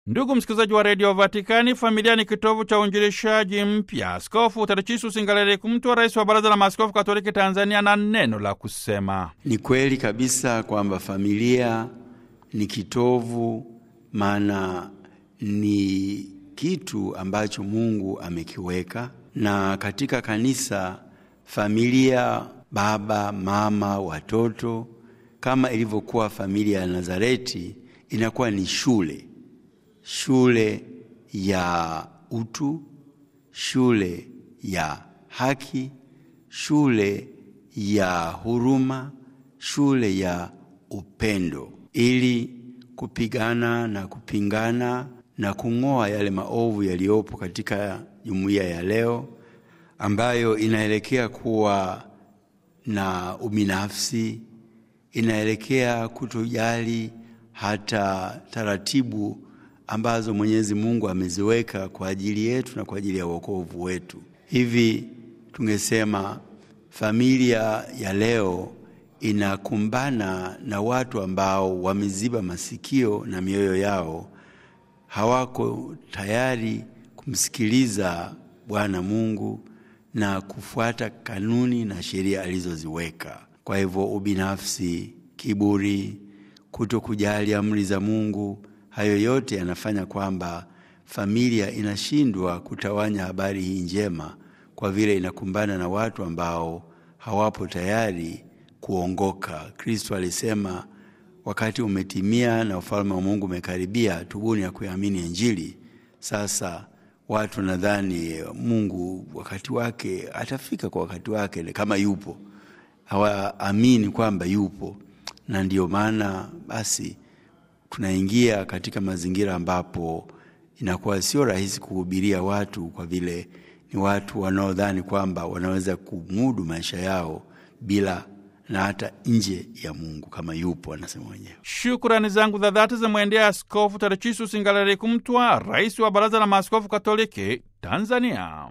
Ndugu msikilizaji wa redio Vatikani, familia ni kitovu cha uinjilishaji mpya. Askofu Tadechius Singalale Kumtwa, rais wa Baraza la Maaskofu Katoliki Tanzania, na neno la kusema. Ni kweli kabisa kwamba familia ni kitovu, maana ni kitu ambacho Mungu amekiweka, na katika kanisa familia, baba, mama, watoto, kama ilivyokuwa familia ya Nazareti, inakuwa ni shule shule ya utu, shule ya haki, shule ya huruma, shule ya upendo, ili kupigana na kupingana na kung'oa yale maovu yaliyopo katika jumuiya ya leo ambayo inaelekea kuwa na ubinafsi, inaelekea kutojali hata taratibu ambazo Mwenyezi Mungu ameziweka kwa ajili yetu na kwa ajili ya wokovu wetu. Hivi tungesema familia ya leo inakumbana na watu ambao wameziba masikio na mioyo yao, hawako tayari kumsikiliza Bwana Mungu na kufuata kanuni na sheria alizoziweka. Kwa hivyo, ubinafsi, kiburi, kutokujali amri za Mungu hayo yote yanafanya kwamba familia inashindwa kutawanya habari hii njema, kwa vile inakumbana na watu ambao hawapo tayari kuongoka. Kristo alisema wakati umetimia na ufalme wa Mungu umekaribia, tubuni ya kuamini Injili. Sasa watu nadhani Mungu wakati wake atafika kwa wakati wake, kama yupo, hawaamini kwamba yupo, na ndiyo maana basi tunaingia katika mazingira ambapo inakuwa sio rahisi kuhubiria watu, kwa vile ni watu wanaodhani kwamba wanaweza kumudu maisha yao bila na hata nje ya Mungu kama yupo, anasema mwenyewe. Shukrani zangu za dhati zimwendea Askofu Tadechius Singalale Kumtwa, rais wa Baraza la Maaskofu Katoliki Tanzania.